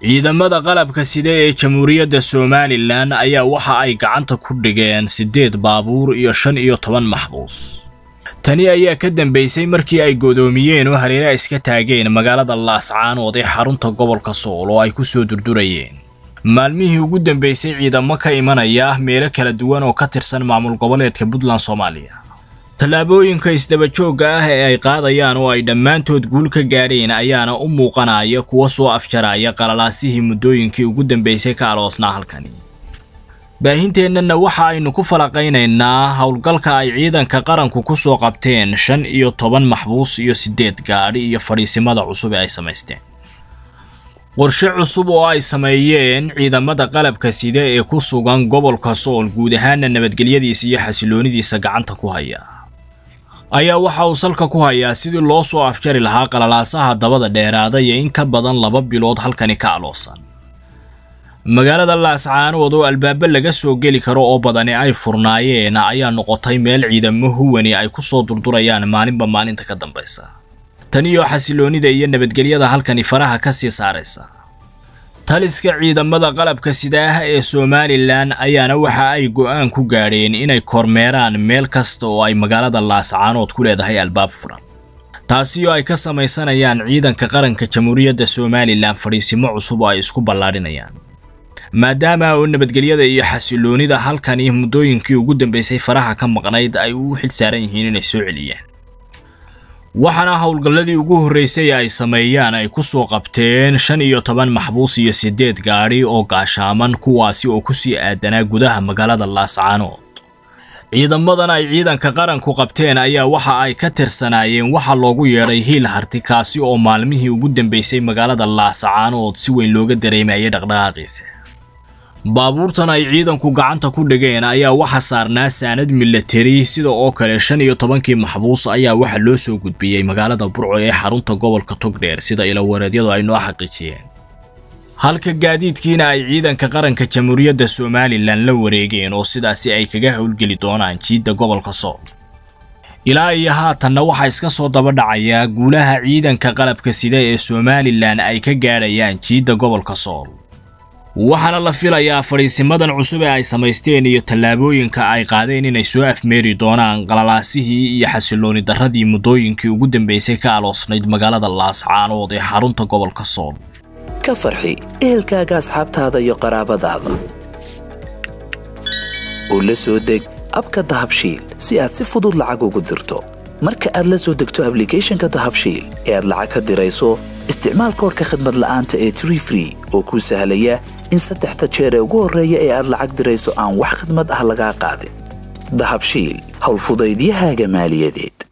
ciidamada qalabka sida ee jamhuuriyadda somalilan ayaa waxa ay gacanta ku dhigeen siddeed baabuur iyo shan iyo toban maxbuus tani ayaa ka dambaysay markii ay godoomiyeen oo hareeraha iska taageen magaalada laascaanood ee xarunta gobolka sool oo ay ku soo durdurayeen maalmihii ugu dambaysay ciidamo ka imanaya meelo kala duwan oo ka tirsan maamul goboleedka puntland soomaaliya tallaabooyinka isdabajoogga ah ee ay qaadayaan oo ay dhammaantood guul ka gaadheen ayaana u muuqanaya kuwa soo afjaraya qalalaasihii muddooyinkii ugu dambaysay ka aloosnaa halkani baahinteennana waxa aynu ku falaqaynaynaa howlgalka ay ciidanka qaranku ku soo qabteen shan iyo toban maxbuus iyo siddeed gaadhi iyo fadhiisimada cusub ee ay samaysteen qorshe cusub oo ay sameeyeen ciidamada qalabka sida ee ku sugan gobolka sool guud ahaana nabadgelyadiisa iyo xasiloonidiisa gacanta ku haya ayaa waxa uu salka ku hayaa sidii loo soo afjari lahaa qalalaasaha dabada dheeraada iyo in ka badan laba bilood halkani ka aloosan magaalada laascaanood oo albaabo laga soo geli karo oo badani ay furnaayeen ayaa noqotay meel ciidamo huwani ay ku soo durdurayaan maalinba maalinta ka dambaysa taniyo xasiloonida iyo nabadgelyada halkani faraha ka sii saaraysa taliska ciidamada qalabka sidaah ee somalilan ayaana waxa ay go'aan ku gaadheen inay kormeeraan meel kasta oo ay magaalada laascaanood ku leedahay albaab furan taasi oo ay ka samaysanayaan ciidanka qaranka jamhuuriyadda somalilan fadhiisimo cusub oo ay isku ballaadhinayaan maadaama oo nabadgelyada iyo xasiloonida halkani muddooyinkii ugu dambaysay faraha ka maqnayd ay u xil saaran yihiin inay soo celiyaan waxaana howlgalladii ugu horraysay ay sameeyaan ay ku soo qabteen shan iyo toban maxbuus iyo siddeed gaadhi oo gaashaaman kuwaasi oo ku sii aadanaa gudaha magaalada laascaanood ciidamadan ay ciidanka qaranku qabteen ayaa waxa ay ka tirsanaayeen waxa loogu yeedhay hiil harti kaasi oo maalmihii ugu dambaysay magaalada laascaanood si weyn looga dareemayay dhaqdhaqaaqiisa baabuurtan ay ciidanku gacanta ku dhigeen ayaa waxa saarnaa saanad milatari sida oo kale shan iyo tobankii maxbuus ayaa waxa loo soo gudbiyey magaalada burco ee xarunta gobolka togdheer sida ilawareedyadu ay noo xaqiijiyeen halka gaadiidkiina ay ciidanka qaranka jamhuuriyadda somalilan la wareegeen oo sidaasi ay kaga howlgeli doonaan jiidda gobolka sool ilaa iyo haatanna waxaa iska soo daba dhacayaa guulaha ciidanka qalabka sida ee somalilan ay ka gaadhayaan jiidda gobolka sool waxaana la filayaa fadhiisimadan cusub ee ay samaysteen iyo tallaabooyinka ay qaadeen inay soo afmeeri doonaan qalalaasihii iyo xasilooni darradii muddooyinkii ugu dambaysay ka aloosnayd magaalada laascaanood ee xarunta gobolka sool ka farxi ehelkaaga asxaabtaada iyo qaraabadaada oo la soo deg abka dahabshiil si aad si fudud lacag ugu dirto marka aad la soo degto ablicathonka dahabshiil ee aad lacag ka dirayso isticmaal koorka khadmad la'aanta ee tree free oo kuu sahlaya in saddexda jeer ee ugu horreeya ee aad lacag dirayso aan wax khidmad ah lagaa qaadin dahabshiil howlfudaydiyahaaga maaliyadeed